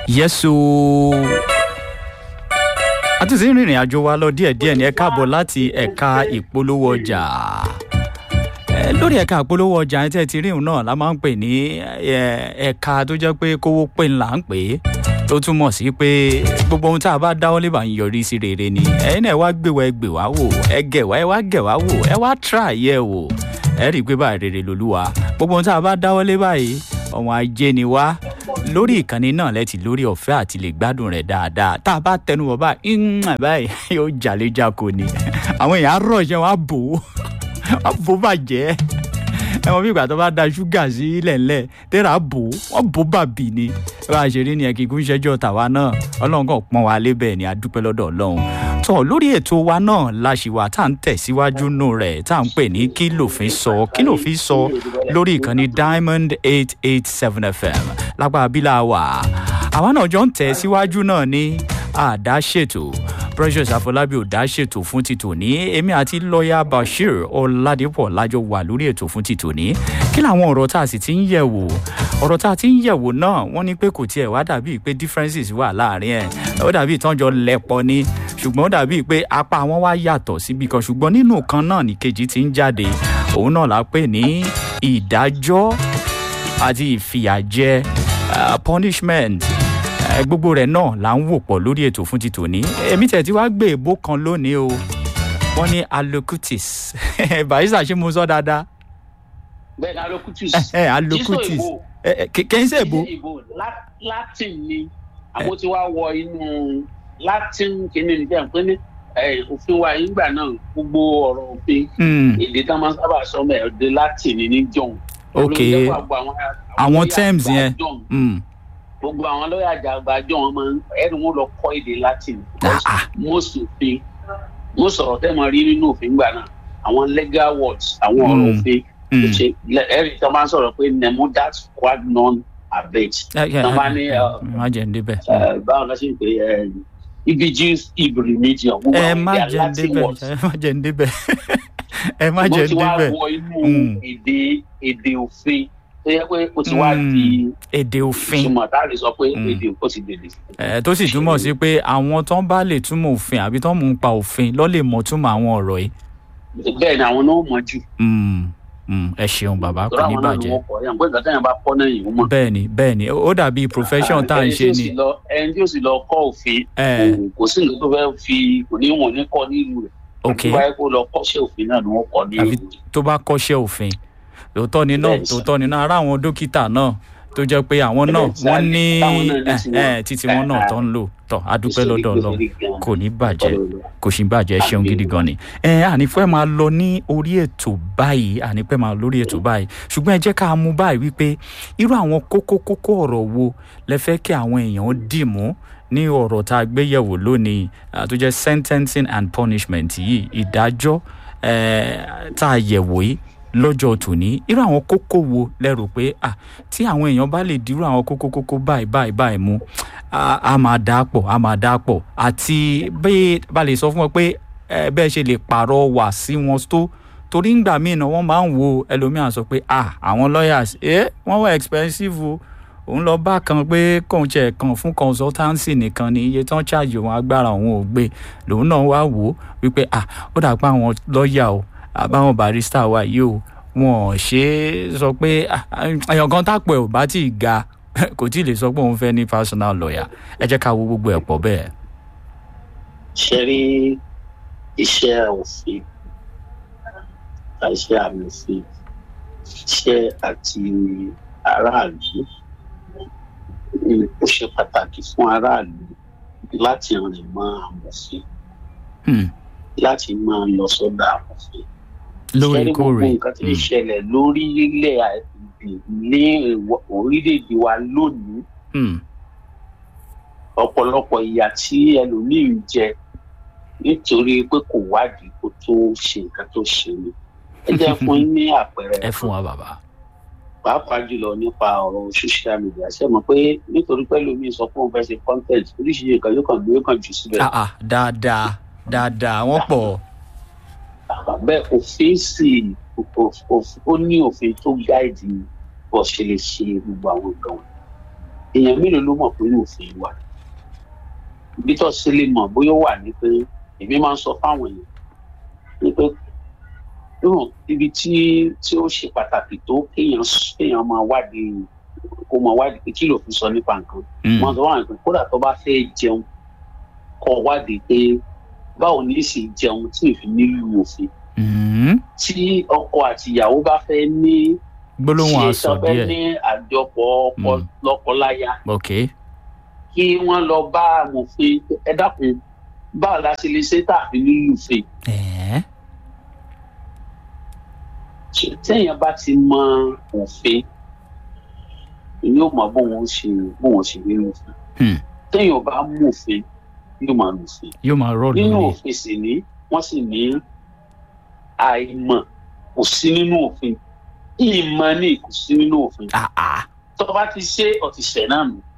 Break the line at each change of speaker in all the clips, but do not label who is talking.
yẹ́sù a tún ti ń rìnrìn àjò wa lọ díẹ̀díẹ̀ ní ẹ káàbọ̀ láti ẹ̀ka ìpolówó ọjà Eh, lórí ẹ̀ka ìpolówó ọjà ẹ̀ tẹ́ ti rí òun náà la máa ń pè ní eh, ẹ̀ka tó jẹ́ pé kówó pé ńlá ń pè é tó túmọ̀ sí pé gbogbo ohun tá a bá dáwọ́ lé bá ń yọrí sí rere ni ẹ̀yin náà ẹ wá gbé wa ẹ gbé wá wò ẹ gẹ̀ wá ẹ wá gẹ̀ wá wò ẹ wá try ẹ wò ẹ rí i pé báyìí rere lolúwa gbogbo ohun tá a bá dáwọ́ lé báyìí ọmọ ajé ni wá lórí ìkànnì náà lẹ́tì lórí ọ̀fẹ́ àti lè gbádùn rẹ̀ dáadáa tá a bá tẹnu bọ̀ báyìí ń báyìí yóò jàléjà ní àwọn èèyàn á rọ̀ ṣẹ́ wọn á bò ó á bò ó bàjẹ́ ẹ mọ bí ìgbà tó bá da ṣúgà sí lẹ̀ńlẹ̀ tẹ́ra bò ó wọ́n bò ó bàbí ni bá a ṣe rí ni ẹ̀ kíkún ṣẹ́jọ́ tàwa náà ọlọ́run kan pọ́n wa lébẹ̀ ni a dúpẹ́ lọ́dọ̀ ọlọ́run tọ́ lórí ètò wa náà la ṣì wà tá à ń tẹ̀síwájú nù rẹ̀ tá à ń pè ní kí lòfin sọ kí lòfin sọ lórí ìkànnì diamond eight eight seven fm lápá abílà wà àwa náà jọ ń tẹ̀ síwájú náà ní àdáṣètò precious afọlábí ò dá ṣètò fún ti tòní èmi àti lọ́ọ̀yà bashir ọ̀làdìpọ̀ lájọ wà lórí ètò fún ti tòní kí làwọn ọ̀rọ̀ tá a sì ti ń yẹ̀ wò ọ̀rọ̀ tá a ti ń yẹ̀ wò náà wọ́n ní pé kò tiẹ̀ wá dàbí pé differences wà láàrin ẹ̀ ó dàbí ìtọ́jọ lẹ́pọ̀ ni ṣùgbọ́n ó dàbí pé apá wọn wá yàtọ̀ síbi kan ṣùgbọ́n nínú kan náà ní kejì ti ń jáde òun náà la pè ní ìdájọ́ àti ìfìyàjẹ uh, punishment ẹ gbogbo rẹ náà là ń wò pọ̀ lórí ètò fún ti tòní èmi tẹ̀ tí wàá gbé èbó kan lónìí o wọ́n ní alocutis barista ṣé mo sọ dáadáa
bẹ́ẹ̀ ni alocutus.
ẹ alocutis kẹ́ ń ṣe èbó.
latin ni àwọn tí wàá wọ inú latin kìíní ní bẹ́ẹ̀ pé ní òfin wa nígbà náà gbogbo ọ̀rọ̀ òfin èdè tá a máa sábà sọ mẹ́ èdè latin ní john.
ok àwọn terms yẹn
gbogbo àwọn lọ́yà àjàgbà jọ wọn máa ń ẹni wọn lọ kọ́ èdè latin most òfin most ọ̀rọ̀ tẹ́ mọ̀ rí nínú òfin gbà náà àwọn legal words àwọn ọ̀rọ̀ òfin ṣe ẹ̀rí tí wọ́n máa ń sọ̀rọ̀ pé nemo that quad non abet tí wọ́n bá ní
má jẹ́ ń débẹ̀.
báwo lọ sí pé ibi jews ibri méjì ọ̀hún
ẹ má jẹ́ ń débẹ̀ ẹ má jẹ́ ń débẹ̀ ẹ má jẹ́ ń débẹ̀.
mo ti wá wọ inú èdè èdè òfin tó yẹ pé o ti wá di.
èdè òfin
ìtumọ̀ tá a lè sọ pé èdè ó ti dèdè.
ẹ tó sì túmọ̀ sí pé àwọn tó ń bá lè túmọ̀ òfin àbí tó ń mú un pa òfin lọ́ lè mọ̀ túmọ̀ àwọn ọ̀rọ̀ yìí.
bẹ́ẹ̀ ni àwọn náà mọ̀ jù.
ẹ ṣeun bàbá kò ní bàjẹ́.
bẹ́ẹ̀
ni bẹ́ẹ̀ ni ó dàbí profession tá à ń ṣe ni.
ẹni tí ó sì lọ kọ́ òfin kò sí nǹkan tó fẹ́ fi kò ní wọ̀n ní kọ́ nílùú rẹ̀.
ok
tó bá yẹ kó lọ kọ́ṣẹ́ òfin náà ni wọ́n kọ́ ní ìlú.
tó bá kọ́ṣẹ́ òfin tòótọ́ ni náà tòótọ́ ni náà ara àwọn dókítà náà tó jẹ́ pé àwọn náà wọ́n ní títí wọn náà tó ń lò tọ́ adúpẹ́ lọ́dọ̀ lọ kò ní bàjẹ́ kò sì bàjẹ́ ṣeun gidi gan ni. ẹ ànífẹ́ máa lọ ní orí ètò báyìí ànífẹ́ máa lórí ètò báyìí ṣùgbọ́n ẹ jẹ́ ká mú báyìí wípé irú àwọn kókó kókó ọ̀rọ̀ wo lẹ fẹ́ kí àwọn èèyàn dì mú ní ọ̀rọ̀ tá a gbé yẹ̀wò lónìí tó jẹ́ sentencing and punishment yìí ìdájọ́ tá a yẹ̀wò yìí lọ́jọ́ tòní irú àwọn kókó wo lẹ́rù pé à tí àwọn èèyàn bá lè dirú àwọn kókó kókó báyìí báyìí báyìí mú a máa dá pọ̀ a máa dá pọ̀ àti bẹ́ẹ̀ bá lè sọ fún wọn pé bẹ́ẹ̀ ṣe lè pààrọ̀ wà sí wọn tó torí ńgbà míì náà wọ́n máa ń wo ẹlòmíràn sọ pé à àwọn lawyers ẹ wọ́n wà expensive o òun lọ bá kan pé kóun tiẹ̀ kan fún consultancy nìkan ni iye tán charge òun agbára òun ò gbé lòun náà wá wò ó wípé à ó dà pé àwọn lọ́ọ̀yà o àbáwọn barista wa yìí o wọn ò ṣe é sọ pé èèyàn kan tápọ̀ ẹ̀ ò bá tí ì ga kò tí ì lè sọ pé òun fẹ́ ní personal lawyer ẹ jẹ́ ká wo gbogbo ẹ̀ pọ̀ bẹ́ẹ̀.
ṣe rí iṣẹ́ òfin iṣẹ́ àmọ̀fin iṣẹ́ àti aráàlú ó ṣe pàtàkì fún aráàlú láti rìn mọ́ àmọ̀fin láti máa lọ sọ́dọ̀ àmọ̀fin
lóòrèkóòrè
nǹkan tí ń ṣẹlẹ̀ lórílẹ̀ ní orílẹ̀-èdè wa lónìí ọ̀pọ̀lọpọ̀ ìyà tí ẹlòmíì ń jẹ nítorí pé kò wádìí kó tó ṣe nǹkan tó ṣe ni ẹ jẹ́ fún yín ní àpẹẹrẹ
ẹ fún wa bàbá.
pàápàá jùlọ nípa ọ̀rọ̀ social media ṣe mọ̀ pé nítorí pé ẹlòmíì sọ pé òun fẹ́ ṣe content oríṣiríṣi nǹkan yóò kàn gbé yóò kàn jù síbẹ̀.
dáadáa dáadáa wọ́n pọ̀
bẹ́ẹ̀ òfin sì ó ní òfin tó gáìdì bó ṣe lè ṣe gbogbo àwọn nǹkan wọn. èèyàn mélòó ló mọ̀ pé òfin wà ibi tó ṣe lè mọ̀ bóyá ó wà ní pé èmi máa ń sọ fáwọn èèyàn ní pé yóò ibi tí tí ó ṣe pàtàkì tó kéèyàn kéèyàn máa wádìí kó máa wádìí pé kí ló fi sọ nípa nǹkan wọn sọ wọn pé kódà tó bá fẹ́ jẹun kó wádìí pé báwo ní í sì jẹun tí ìfi nílùú òfin tí ọkọ àti ìyàwó bá fẹ́ ní
gbólóhùn àṣọ
ṣe tọ́fẹ́
díẹ̀
ní àjọpọ̀ ọkọ
Mm.
lọ́kọláya
ok
kí wọ́n lọ bá amòfin ẹ dákun báwo la ṣe lè ṣe tàbí nílùú òfin
ẹ̀ẹ́
téèyàn bá ti mọ òfin yóò mọ bóun ó ṣe bóun ó ṣe nínú òfin
Hmm.
téèyàn bá mú òfin yóò máa lò òfin
yóò máa rọ́ọ̀lù
nínú
ni
òfin sì ní wọ́n sì ní àìmọ̀ kò sí nínú òfin ìmọ̀ ni kò sí nínú òfin
Ah, ah.
tó bá ti ṣe ọ̀tìṣẹ̀ náà nù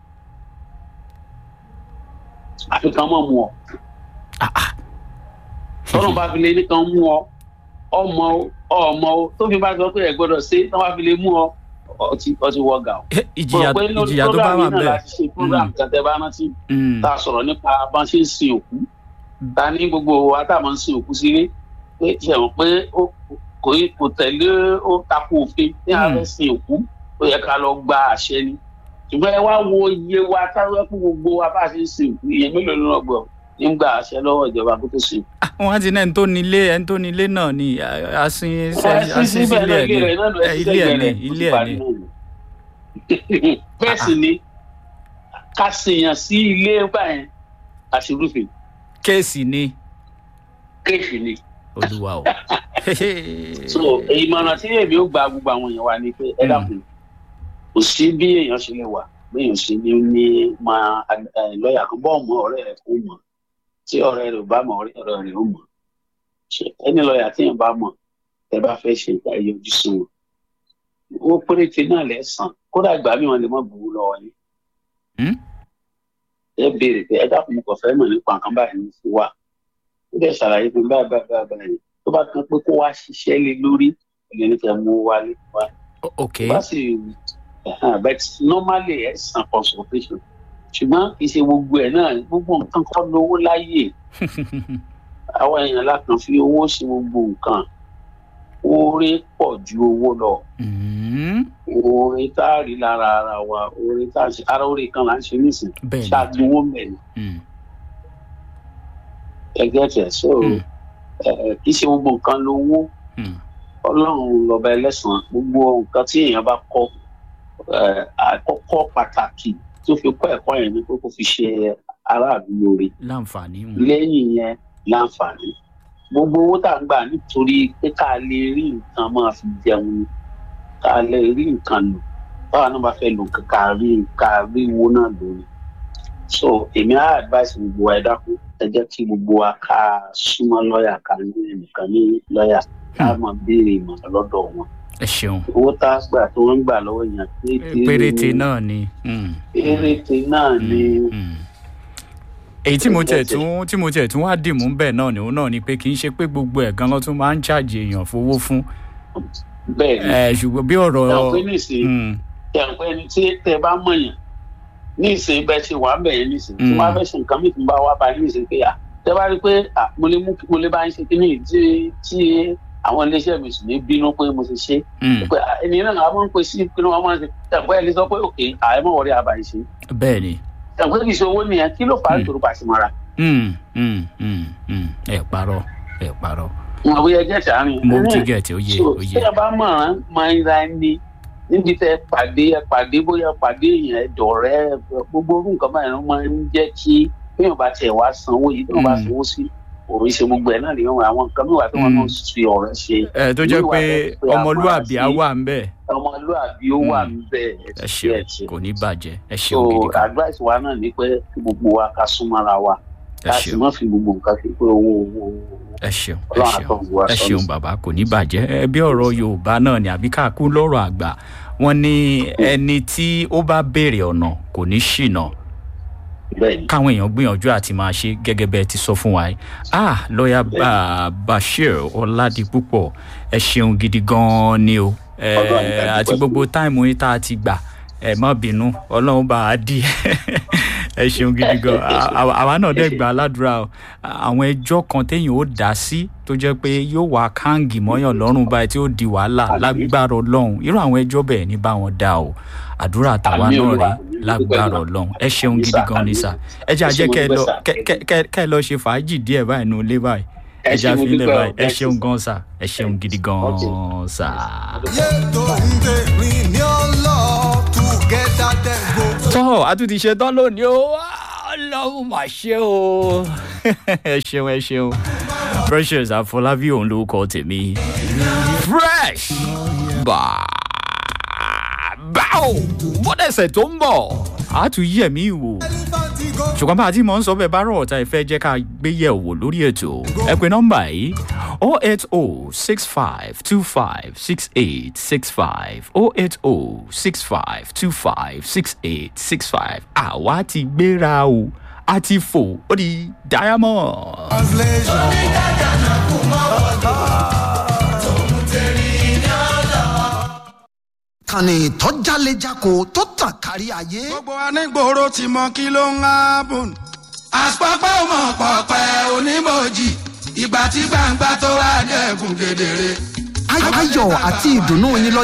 àfi kan mọ̀ mu ọ
Ah, ah.
tọ́nà bá fi lè ní kan mú ọ ọmọ o ọmọ o tó fi bá sọ pé ẹ gbọ́dọ̀ ṣe tọ́ bá fi lè mú ọ ọtí ọtí wọ́gà o.
Eh, ìjìyà
Mo rò pé lórí
ìjìyà tó bá
program
wà
yìí náà
bẹ́ẹ̀
láti ṣe program kan tẹ́ bá rántí
Mm.
tá a sọ̀rọ̀ nípa bá ń ṣe ń sin òkú ta ní gbogbo wa tá a máa ń sin òkú sílé pé ṣe mọ̀ pé ó kò í- kò tẹ̀lé ó takò òfin ní a
Hmm.
fẹ́ sin òkú ó yẹ ká lọ gba àṣẹ ni ṣùgbọ́n ẹ wá wo iye wa táwọn fún gbogbo wa bá a ṣe ń sin òkú iye mélòó ló ń gbọ́ nígbà àṣẹ lọ́wọ́ ìjọba kó tó sin òkú.
wọn ti ní ẹni tó nílé ẹni tó nílé náà ni a- asin
ẹ
asin
sí síbẹ̀
sílé
náà
ẹ̀
ilé rẹ̀ náà lọ
ni
ẹ
Eh,
sí
ilé ẹ̀
sẹ́gbẹ̀ẹ́
ni
rẹ̀ ó
ilé
ti
ẹ̀
parí
ni
náà ni. bẹ́ẹ̀ sì ni ká ṣèyàn sí ilé báyẹn àṣírúfin
kéèsì ni
kéèfì ni.
olúwa o.
so ìmọ̀ràn tí èmi ó gba gbogbo àwọn èèyàn wa ni pé ẹ
Mm.
dákun kò sí bí èèyàn ṣe lè wà bí èèyàn ṣe ní ní máa ẹ, lọ́ọ̀yà kan bọ́ ọmọ ọ̀rẹ́ rẹ̀ kó mọ̀ tí ọ̀rẹ́ rẹ̀ ò bá mọ̀ ọ̀rẹ́ ọ̀rẹ́ rẹ̀ ó mọ̀ ṣe ẹni lọ́ọ̀yà tí èèyàn bá mọ̀ ẹ bá fẹ́ ṣe ìgbà yọjú sí wọn owó péréte náà lẹ́sàn kódà ìgbà mi wọn lè mọ̀ gbowó lọ́wọ́ yín
Hmm?
ẹ béèrè pé ẹ dákun mo kàn fẹ́ mọ̀ nípa nǹkan báyìí ní fún wa ó dẹ̀ ṣàlàyé fún mi báyìí báyìí báyìí báyìí tó bá kan pé kó wá ṣiṣẹ́ lé lórí ẹ̀yẹ́ ní kẹ́ mú wálé wá
O- ok
bá sì ẹ̀hán, but normally ẹ̀ san consultation ṣùgbọ́n kì í ṣe gbogbo ẹ̀ náà gbogbo nǹkan kọ́ lówó láyè àwọn èèyàn lákàn fi owó ṣe gbogbo nǹkan oore pọ̀ ju owó lọ
Mm.
oore tá a rí lára ara wa oore tá a ṣe ara oore kan là ń ṣe nísìn
bẹ́ẹ̀
ṣáàtúwó mẹ́rin
ni Mm.
ẹgbẹ́ tẹ̀ so
Mm.
ẹ̀, kì í ṣe gbogbo nǹkan lówó
Mm.
ọlọ́run lọ́ba ẹlẹ́sàn gbogbo nǹkan tí èèyàn bá kọ́ ẹ̀, àkọ́kọ́ pàtàkì tó fi kọ́ ẹ̀kọ́ yẹn ni pé kó fi ṣe aráàlú lóore
láǹfààní mm.
lẹ́yìn yẹn láǹfààní gbogbo owó tá à ń gbà nítorí pé ká lè rí nǹkan máa fi jẹun ni ká lè rí nǹkan lò báwa náà bá fẹ́ lò nǹkan ká rí ká rí owó náà lò ni so èmi á advice gbogbo wa ẹ dákun ẹ jẹ́ kí gbogbo wa ká súnmọ́ lọ́ọ̀yà ká ní ẹnìkan ní lọ́ọ̀yà ká máa béèrè ìmọ̀ràn lọ́dọ̀ wọn
ẹ ṣeun
owó tá a gbà tó ń gbà lọ́wọ́ yẹn péréte
péréte
ni-
náà ni. Mm.
péréte náà ni
Mm. èyí tí mo tiẹ̀ tún tí mo tiẹ̀ tún wá dìmú bẹ́ẹ̀ náà ni òun náà ni pé kì í ṣe pé gbogbo ẹ̀ gan ló tún máa ń ṣàjì èèyàn fowó fún
bẹ́ẹ̀ ni
ẹ̀ ṣùgbọ́n bí ọ̀rọ̀
ẹ̀ pé nísìnyí
Mm.
tẹ̀pẹ́ ẹni tí tẹ bá mọ̀yàn ní ìsìn bẹ́ẹ̀ ṣe wà ń bẹ̀ yẹn ní ìsìn tí
Mm.
wọ́n bá fẹ́ ṣe nǹkan mìíràn bá wá bá yín ní ìsìn pé à tẹ bá rí i pé à mo lè mú mo lè bá yín ṣe kíní yìí tí tí àwọn iléeṣẹ́ mi sì ní bínú pé mo ti ṣe
Mm.
pé à, ènìyàn náà àwọn ń pè sí kí wọ́n máa ń ṣe tẹ̀pẹ́ ẹni sọ pé òkè àìmọ̀ wọlé àbá yìí ṣe
bẹ́ẹ̀ ni.
tẹ̀pẹ́ kì í ṣe owó nìyẹn kí ló fà á
Mm.
nítorí pàṣímọ́ra
Mm. Mm. Mm. Mm. ẹ parọ́ ẹ parọ́
wọn àwòyẹ jẹ́ sàárín
mo ti gẹ̀ẹ́tì ó yé
so
ó
tí
yé
ẹ bá mọ̀ràn máa ń ra ẹni níbi tẹ pàdé ẹ pàdé bóyá pàdé èèyàn ẹ dọ̀rẹ́ ẹ gbogbo orú nǹkan báyìí ló máa ń jẹ́ kí béèyàn bá tiẹ̀ wá sanwó yìí béèyàn bá
Mm.
sanwó sí òun ṣe gbogbo ẹ̀ náà lè wọn àwọn nǹkan mìíràn tí wọ́n
Mm.
náà fi ọ̀rẹ́ ṣe
ẹ tó jẹ́
Irú
pé
ìwà bẹ́ẹ̀ pé a
ọmọlúàbí á
máa ṣe-
wà ń bẹ̀
ọmọlúàbí ó wà
Mm.
níbẹ̀
ẹ ṣeun kò ní bàjẹ́ ẹ
so
ṣeun gidi kan
advice wa náà ni pé kí gbogbo wa ká súnmọ́ra wa
ẹ
ká sì
ṣeun
má fi gbogbo nǹkan fi pé owó owó owó
ẹ ṣeun ẹ
ọlọ́run
ṣeun
àtọ̀ wá
ẹ
sọ́nù.
ṣeun bàbá kò ní bàjẹ́ ẹ bí ọ̀rọ̀ yorùbá náà ni àbí káàkú lọ́rọ̀ àgbà wọ́n ní ẹni tí ó bá béèrè ọ̀nà kò ní ṣìnà
bẹ́ẹ̀ ni
káwọn èèyàn gbìyànjú àti máa ṣe gẹ́gẹ́ bẹ́ẹ̀ ti sọ fún wa yìí ah lọ́ọ̀yà Ba- Bashir Ọládipúpọ̀ ẹ ṣeun gidi gan-an ni o Eh,
Ọlọ́run ìdájú
àti
pẹ̀lú.
gbogbo táìmù yìí tá a ti gbà ẹ má bínú ọlọ́run bá a dì ẹ ṣeun gidi gan àwa náà dẹ̀ gbà aládùúrà o àwọn ẹjọ́ kan téèyàn ó dá sí tó jẹ́ pé yóò wá káǹgì mọ́yàn lọ́rùn báyìí tí ó di wàhálà lágbára ọlọ́run irú àwọn ẹjọ́ bẹ́ẹ̀ ní bá wọn dá o àdúrà tàwa náà rè lágbára ọlọ́run ẹ ṣeun gidi gan ni sà ẹ jẹ́ àjẹ́ kẹ́ ẹ lọ ṣe fàájì díẹ̀ báyìí nù lé báyìí ẹ jẹ́ àfihàn báyìí ẹ ṣeun gan sà ẹ ṣeun gidi gan sà.
yéètò ń tèmi ní ọlọ́ together dem go.
tọ́ a tún ti ṣe tán lónìí o ọlọ́run mà ṣe o ẹ ṣeun ẹ ṣeun precious àfọlábí òun ló kọ tèmi fresh báwo bọ́dẹ̀sẹ̀ tó ń bọ̀ a tún yẹ̀ mí wò ṣùgbọ́n bá a ti mọ̀ ń sọ bẹ́ẹ̀ bá rọ̀ ọ̀tá ìfẹ́ jẹ́ ká gbé yẹ̀ wò lórí ètò ẹ pé nọ́mbà yìí o eight o six five two five six eight six five o eight o six five two five six eight six five àwa ti gbéra o a ti fò ó di diamond.
translation.
kànnì tó jálejako tó tàn kárí ayé.
gbogbo anígboro ti mọ kí ló ń hábùn. àpapọ̀ ọmọ pọ̀pẹ́ onímọ̀jì ìgbà tí gbangba tó wà dẹ́kun kedere.
ayọ̀ àti ìdùnnú yín lọ